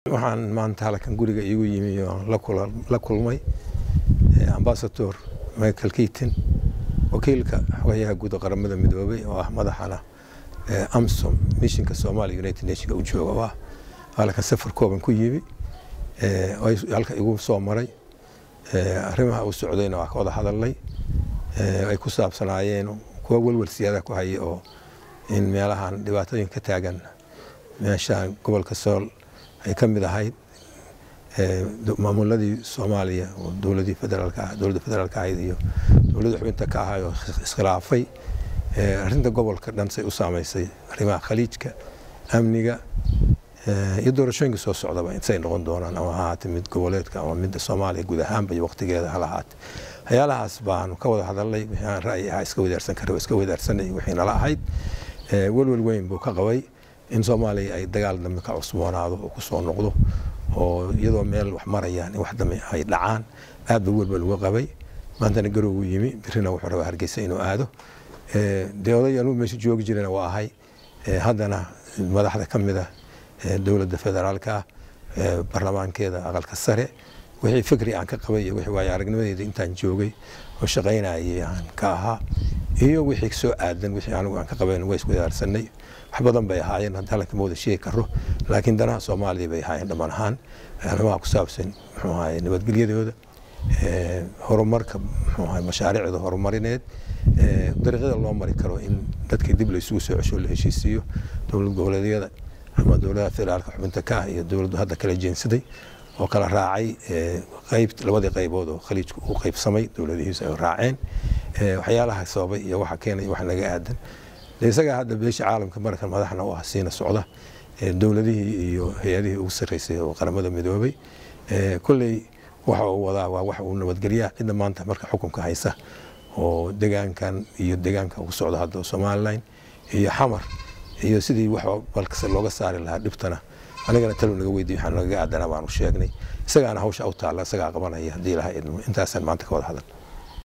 waxaan maanta halkan guriga iigu yimi oo la kulmay ambasador michael keaton wakiilka xogayaha guud qaramada midoobay oo ah madaxana amsom mishinka somalia united nationka u jooga oo ah halkan safar kooban ku yimi halka igu soo maray arrimaha u socdayna waa ka wada hadalnay ay ku saabsanaayeen kuwa welwel siyaada ku haya oo in meelahan dhibaatooyin ka taagan meeshaan gobolka sool ay ka mid ahayd maamuladii soomaaliya oo dowladii federaalka dowladda federaalka ahayd iyo dowladda xubinta ka ahay oo iskhilaafay arrinta gobolka dhan say u saamaysay arrimaha khaliijka amniga iyo doorashooyinka soo socdaba intay noqon doonaan ama ahaate mid goboleedka ama midda soomaaliya guud ahaanba iyo waqtigeeda hala ahaate waxyaalahaas baanu ka wada hadalnay wixii aan ra'yi ahaa iska wadaarsan kara iska wadaarsanay wixii nala ahayd welwel weyn buu ka qabay in soomaaliya ay dagaal dambe ka cusboonaado oo ku soo noqdo oo iyadoo meel wax marayaan in wax dambe ay dhacaan aad ba welwel uga qabay maantana garowgu yimi birina wuxuu rabaa hargeysa inuu aado dee oday anuu meesha joogi jirana waa ahay haddana madaxda ka mid ah dowladda federaalka baarlamaankeeda aqalka sare wixii fikri aan ka qabay iyo wixii waayo aragnimadeeda intaan joogay oo shaqaynayay aan ka ahaa iyo wixii soo aadan wixii anigu aan ka qabayn waa iswadaarsanay wax badan bay ahaayeen hadda halkan ma wada sheegi karo laakiin danaha soomaaliya bay ahaayeen dhammaan ahaan arrimaha ku saabsan muxuu ahaye nabadgelyadooda horumarka muxuu ahaye mashaariicda horumarineed dariiqyada loo mari karo in dadka dib la isugu soo cesho la heshiisiiyo dowlad goboleedyada ama dowladaha federaalka xubinta ka ah iyo dowladdu hadda kala jeensaday oo kala raacay qayb labadii qaybood oo khaliijku uu qaybsamay dowladihiisu ay raaceen waxyaalaha sababay iyo waxa keenay wax naga aadan isagaa hadda beesha caalamka markan madaxna u ah siina socda dowladihii iyo hay-adihii ugu sarreysay oo qaramada midoobay kolley waxa uu wadaa waa wax uu nabadgelyaa cidda maanta marka xukunka haysa oo degaankan iyo degaanka ugu socda hadda somalilan iyo xamar iyo sidii wax balkase looga saari lahaa dhibtana anigana talo naga weydiy waxaa nagaga aadanaa baanu sheegnay isagaana hawsha u taalla isagaa qabanaya haddii ilaha idmo intaasaan maanta ka wada hadal